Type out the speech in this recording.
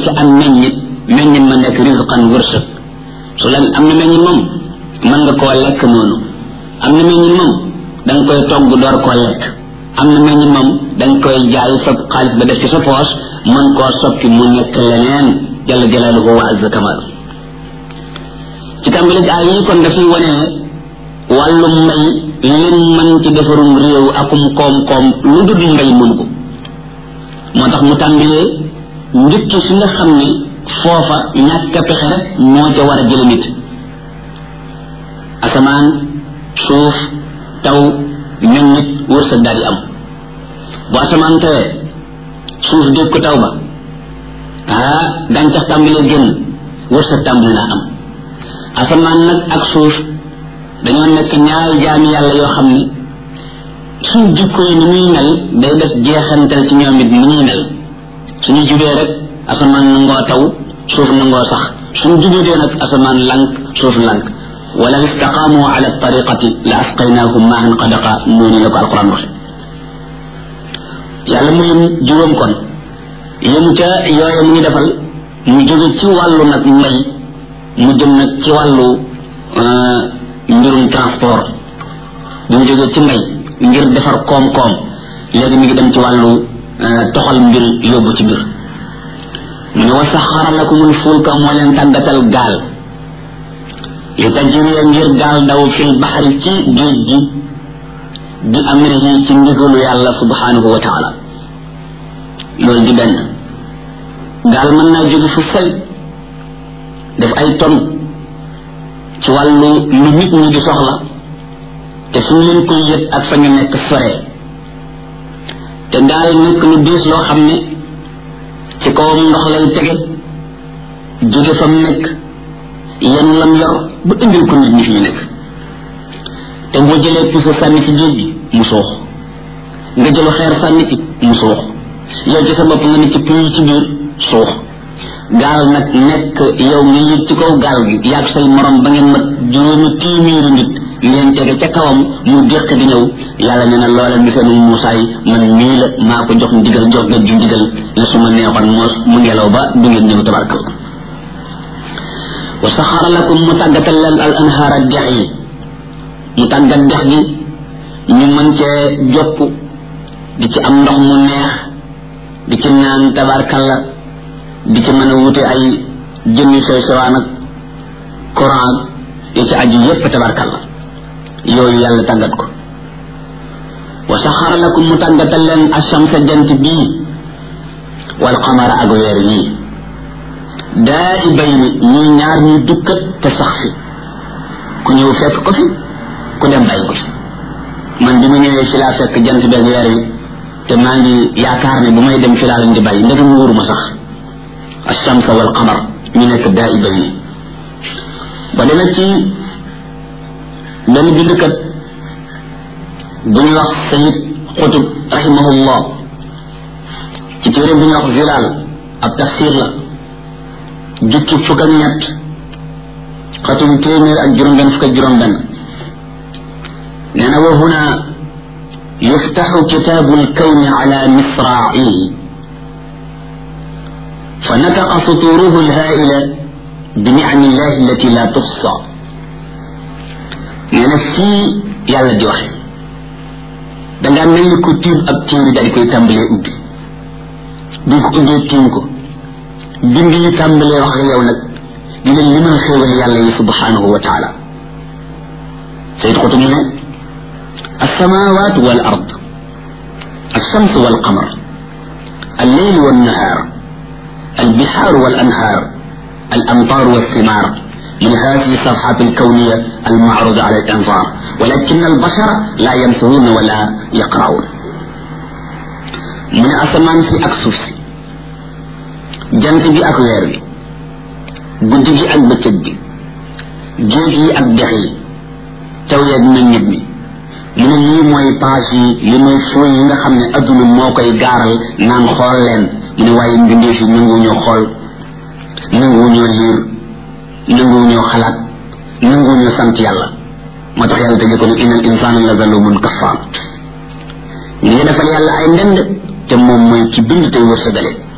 ci am meññit meññit ma nekk risqan wërsëg su lan am na meññit moom mën nga koo lekk noonu am na meññit moom da nga koy togg door koo lekk am na meññit moom da nga koy jaay sa xaalis ba def ci sa poos mën koo soppi mu nekk leneen jalla jalaaluhu wa azza kamal ci tàmbali ay yi kon dafay wane ne wàllum mbay lim mën ci defarum réew akum koom-koom lu dul mbay mënu ko moo tax mu tàmbalee njëkk fi nga xam ne foofa ñàkk a pexe rek moo ca war a jële nit asamaan suuf taw ñun nit wërsëg daal di am bu asamaan tawee suuf dégg ko taw ba ah gàncax tàmbalee génn wërsëg tàmbali naa am asamaan nag ak suuf dañoo nekk ñaari jaami yàlla yoo xam ne suñ jikko yi ni muy mel day def jeexantal ci ñoom it ni ñuy mel suñu jubee rek asamaan nangoo taw suuf nangoo sax suñ jubee nag asamaan lank suuf lank wala istaqaamu ala tariqati la asqaynahum maahan qadaqa noonu la ko alquran waxe yàlla mu yëm juróom kon yëm ca yooye mu ngi defal mu jóge ci wàllu nag mbay mu jëm nag ci wàllu mbirum transport bu mu jógee ci mbay ngir defar koom-koom léegi mi ngi dem ci wàllu toxal mbir yóbbu ci mbir mu ne wa saxara lakumul fulka moo leen tàggatal gaal li tajriya ngir gaal daw fil baxari ci géej gi bi amrihi ci ndigalu yàlla subhanahu wa taala loolu di benn gaal mën naa jóge fu sori def ay ton ci wàllu lu nit ñi di soxla te fu ñu leen koy yët ak fa ñu nekk sore te gaal nekk lu diis loo xam ne ci kawam ndox lay tege jóge fa mu nekk yenn lam yor ba indil ko nit ñi fi ñu nekk te boo jëlee puso sànni ci géej gi mu suux nga jëlu xeer sànni ci mu suux yow ci sa bopp nga ne ci puy ci biir suux gaal nag nekk yow nga yëg ci kaw gaal gi yaag say morom ba ngeen mat juróomi téeméeri nit ngeen tege ca kawam mu déq di ñëw yàlla nee na loola misalu Muusaa yi man mii la maa ko jox ndigal jox nga ju ndigal la su ma neexoon moos mu ngelaw ba du ngeen ñëw tabarkal wa saxara lakum mu tàggatal leen al anhaara dex yi mu tàggat dex gi ñu mën cee jopp di ci am ndox mu neex di ci naan tabarkalla di ci mën a wute ay jëmmi soy sowaan ak courant yi ci aju yépp tabarkalla yooyu yàlla tàggat ko wa saxara lakum mu tàggatal leen ashamsa jant bii wal qamara ak weer yii daa i bay ni ñuy ñaar ñuy dukkat te sax fi ku ñëw fekk ko fi ku dem bàyyi ko fi man bi mu ñëwee fi laa fekk jant beeg weer yi te maa ngi yaakaar ne bu may dem fi laa leen di bàyyi ndegam wóoruma sax alchamsa wal qamar ñu nekk daa i bay ni ba demee ci benn bindkat bu ñuy wax sayid xutub rahimahullah ci téere bu ñuy wax zilaal ab tafsir la jukki fukk ak ñett xatum téeméer ak juróom benn fukk ak juróom benn nee na wa huna yuftaxu kitaabu lkawni ala misraacihi فنطق سطوره الهائلة بنعم الله التي لا تحصى nee na fii yàlla di waxe dangaa mel ni ku tiim ab téere daal di koy tàmbalee ubbi bi ko ubbee tiim ko bind yi tàmbalee wax ak yow nag di leen limal xéewal yàlla yi subhanahu wa taala sayid xutu mu ne السماوات والأرض الشمس والقمر الليل والنهار البحار والأنهار الأمطار والثمار من هذه الصفحات الكونية المعروض على الأنظار ولكن البشر لا ينفذون ولا يقرؤون من أسمان في أكسوس جنت بي أكوير بي guddi gi ak bëccëg bi géej yi ak dex yi taw yeeg meññit mi mu ne lii mooy page yi li mooy fooy yi nga xam ne adduna moo koy gaaral naan xool leen mu ne waaye mbindee fi nangu ñoo xool nangu ñoo liir nangu ñoo xalaat nangu ñoo sant yàlla moo tax yàlla tëjee ko ne inal insana la zalumun kafaar ñu ngi defal yàlla ay ndend te moom mooy ci bind tey wërsëgale